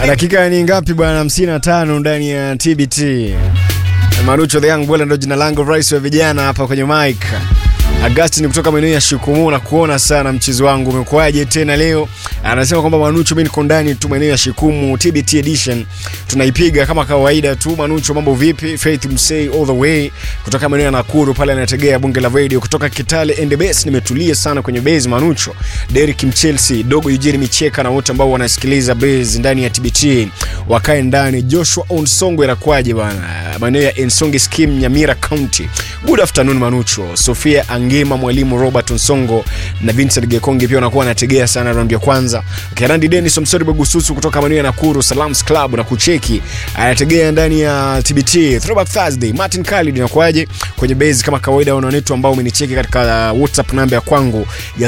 Dakika ni ngapi bwana? hamsini na tano ndani ya TBT. Marucho the Young Boy ndo jina langu, rais wa vijana hapa kwenye mic. Agustin kutoka maeneo ya Shikumu na kuona sana mchezo wangu umekuwaje tena leo. Anasema kwamba Manucho, mimi niko ndani tu maeneo ya Shikumu, TBT edition tunaipiga kama kawaida tu. Manucho, mambo vipi? Faith Msei all the way kutoka maeneo ya Nakuru pale anategea bunge la radio kutoka Kitale and the base. Nimetulia sana kwenye base Manucho, Derek Mchelsea, dogo Eugene Micheka na wote ambao wanasikiliza base ndani ya TBT wakae ndani. Joshua Onsongo inakwaje bwana, maeneo ya Ensonge scheme Nyamira County. Good afternoon Manucho, Sofia Angema, mwalimu Robert Nsongo na Vincent Gekonge pia wanakuwa wanategea sana raundi ya kwanza. Kerandi Dennis Omsori Bagususu kutoka maeneo ya Nakuru Salams Club na kucheki anategea ndani ya TBT Throwback Thursday. Martin Khalid inakuaje kwenye base kama kawaida, wanaonetu ambao umenicheki katika WhatsApp namba ya kwangu ya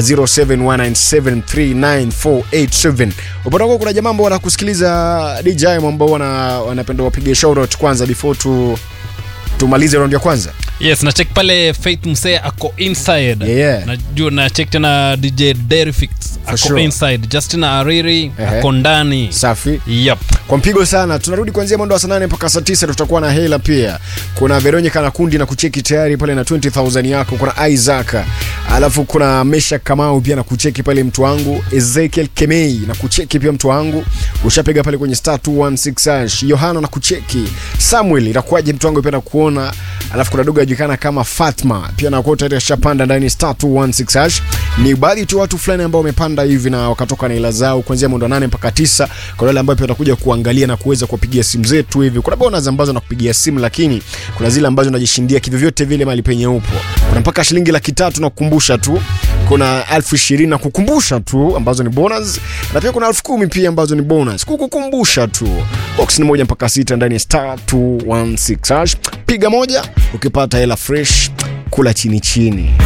0719739487 upande wako kuna jamaa ambao wanakusikiliza DJ ambao wana wanapenda wapige shout out kwanza before tu tumalize raundi ya kwanza. yes na check pale faith msee ako inside Yeah. najua na check tena dj derifix ako sure. inside justina ariri Ehe. ako ndani Safi. yep kwa mpigo sana tunarudi kuanzia mwendo wa saa nane mpaka saa tisa tutakuwa na hela pia kuna veronica na kundi na kucheki tayari pale na 20000 yako kuna isaac alafu kuna mesha kamau pia na kucheki pale mtu wangu ezekiel kemei na kucheki pia mtu wangu ushapiga pale kwenye star 216 hash yohana na kucheki samuel inakuwaje mtu wangu pia na kuona alafu kuna dogo ajulikana kama fatma pia nakuwa tayari ashapanda ndani star 216 hash ni baadhi tu watu fulani ambao wamepanda hivi na wakatoka na hela zao kuanzia mwendo wa nane mpaka tisa kuna wale ambao pia watakuja kuangalia na kuweza kuwapigia simu zetu hivi kuna bonus ambazo nakupigia simu lakini kuna zile ambazo unajishindia kivyovyote vile mali penye upo kuna mpaka shilingi laki tatu na kukumbusha tu kuna elfu ishirini na kukumbusha tu ambazo ni bonus na pia kuna elfu kumi pia ambazo ni bonus kukukumbusha tu box ni moja mpaka sita ndani ya star 216 hash piga moja ukipata hela fresh kula chini chini